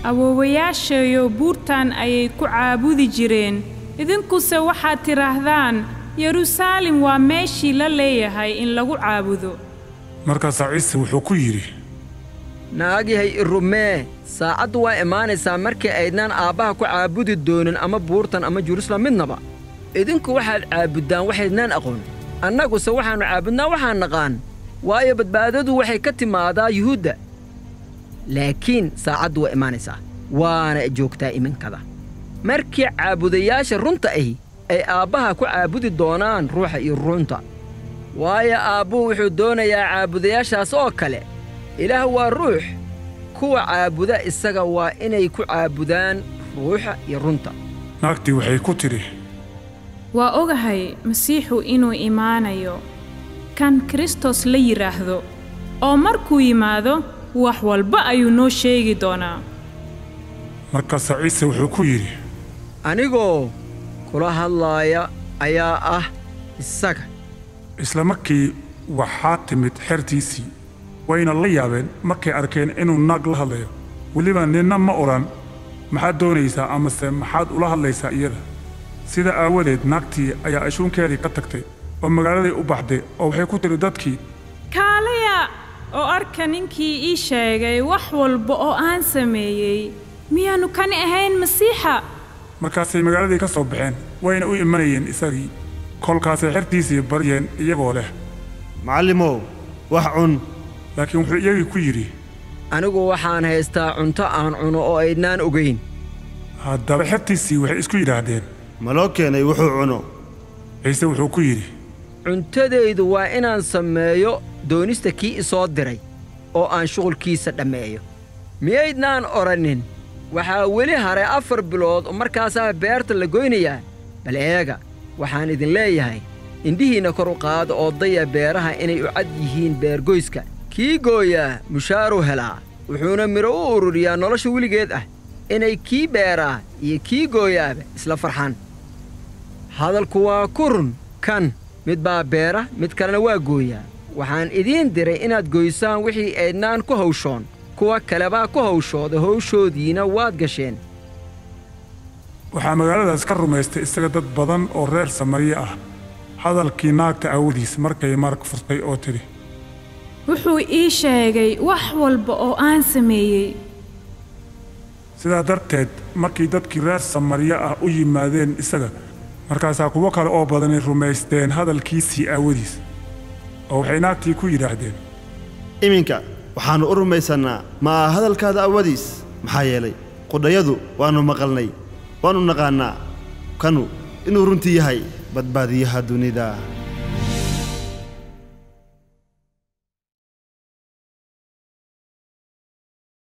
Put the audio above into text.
awoowayaashayo buurtan ayay ku caabudi jireen idinkuse waxaad tidhaahdaan yeruusaalem waa meeshii la leeyahay in lagu caabudo markaasaa ciise wuxuu ku yidhi naagyahay irumee saacaddu waa imaanaysaa markii aydnaan aabbaha ku caabudi doonin ama buurtan ama jeruusalem midnaba idinku waxaad caabuddaan waxaydnaan aqoon annaguse waxaannu caabudnaa waxaan naqaan waayo badbaadadu waxay ka timaadaa yuhuudda laakiin saacaddu waa imaanaysaa waana joogtaa iminkada markii caabudayaasha runta ahi ay aabbaha ku caabudi doonaan ruuxa iyo runta waayo aabbuhu wuxuu doonayaa caabudayaashaas oo kale ilaah waa ruux kuwa caabuda isaga waa inay ku caabudaan ruuxa iyo runta naagtii waxay ku tidhi waa ogahay masiixu inuu imaanayo kan kristos la yidhaahdo oo markuu yimaado wax walba ayuu noo sheegi doonaa markaasaa ciise wuxuu ku yidhi anigoo kula hadlaaya ayaa ah isaga isla markii waxaa timid xertiisii wayna la yaabeen markay arkeen inuu naag la hadlayo weliba ninna ma odhan maxaad doonaysaa amase maxaad ula hadlaysaa iyada sida aawadeed naagtii ayaa ashuunkeedii ka tagtay oo magaaladay u baxday oo waxay ku tidhi dadkii kaalaya oo arka ninkii ii sheegay wax walba oo aan sameeyey miyaannu kani ahayn masiixa markaasay magaaladii ka soo baxeen wayna u imanayeen isagii kolkaasay xertiisii baryeen iyagoo leh macallimow wax cun laakiin wuxuu iyagii ku yidhi anigu waxaan haystaa cunto aan cuno oo aydnaan ogayn haddaba xertiisii waxay isku yidhaahdeen ma loo keenay wuxuu cuno ciise wuxuu ku yidhi cuntadaydu waa inaan sameeyo doonista kii isoo diray oo aan shuqulkiisa dhammeeyo miyaydnaan odhannin waxaa weli haray afar bilood oo markaasaa beerta la goynayaa bal eega waxaan idin leeyahay indhihiinna kor u qaada oo daya beeraha inay u cad yihiin beergoyska kii gooyaa mushaaruu helaa wuxuuna midho u ururiyaa nolosha weligeed ah inay kii beeraa iyo kii gooyaaba isla farxaan hadalku waa ku run kan mid baa beera mid kalena waa gooyaa waxaan idiin diray inaad goysaan wixii aydnaan ku hawshoon kuwa kalebaa ku hawshooda hawshoodiina waad gasheen waxaa magaaladaas ka rumaystay isaga dad badan oo reer samariye ah hadalkii naagta aawadiis markay marag furtay oo tidhi wuxuu ii sheegay wax walba oo aan sameeyey sidaa darteed markii dadkii reer samariye ah u yimaadeen isaga markaasaa kuwo kale oo badanay rumaysteen hadalkiisii aawadiis oo waxay naagtii ku yidhaahdeen iminka waxaannu u rumaysannaa ma aha hadalkaada awadiis maxaa yeelay qudhayadu waannu maqalnay waannu naqaannaa kanu inuu runtii yahay badbaadiyaha dunida